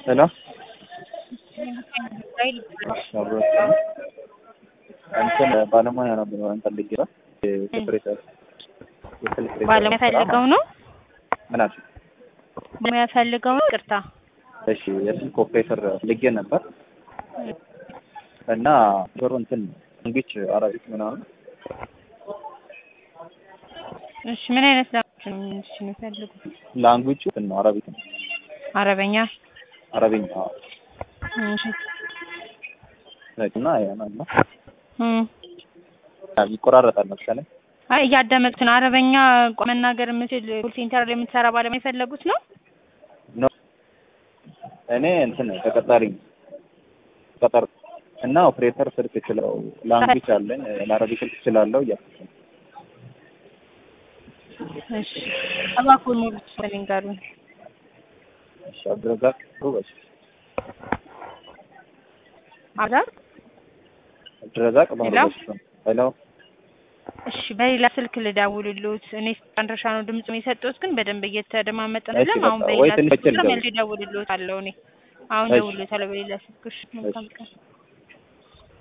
ሄሎ እንትን ባለሙያ ነበር እንትን ልጅ ነው የሴክሬታሪ የሴክሬታሪ ባለሙያ ፈልገው ነው ምን አልሽ? ባለሙያ ፈልገው ነው። ቅርታ እሺ የስልክ ኦፕሬተር ልጌ ነበር እና ጆሮ እንትን እንግሊች አረቢክ ምናምን እሺ ምን አይነት ላንጉጅ ነው እሺ የሚፈልጉት? ላንጉጁ እንትን ነው አረቢክ ነው አረበኛ አረብኛ እሺ እና ያ ነው እም ይቆራረጣል መሰለኝ አይ እያዳመጥኩት ነው። አረበኛ ቋ- መናገር የምችል ኮል ሴንተር ላይ የምትሰራ ባለሙያ የፈለጉት ነው። ኖ እኔ እንትን ተቀጣሪ ነኝ። ተቀጠር እና ኦፕሬተር ስልክ እችለው ላንጉጅ አለኝ ለአረቢክ ስልክ እችላለሁ እያልኩት ነው። እሺ እባክዎን ሙሉ ስፔሊንግ አሉኝ። እሺ አብዱረዛቅ ሩበሽ አብራር አብዱረዛቅ ሄሎ? በሩበሽ ሄሎ እሺ በሌላ ስልክ ልደውልልዎት። እኔ አንድርሻ ነው ድምጽ የሰጠሁት፣ ግን በደንብ እየተደማመጥን እሺ፣ አይደለም። አሁን በቃ በሌላ ወይ ትንሽ ስልክ ልደውል። መልሼ እደውልልዎታለሁ። እኔ አሁን እሺ። እደውልልዎታለሁ በሌላ ስልክ። እሺ መልካም ቀን።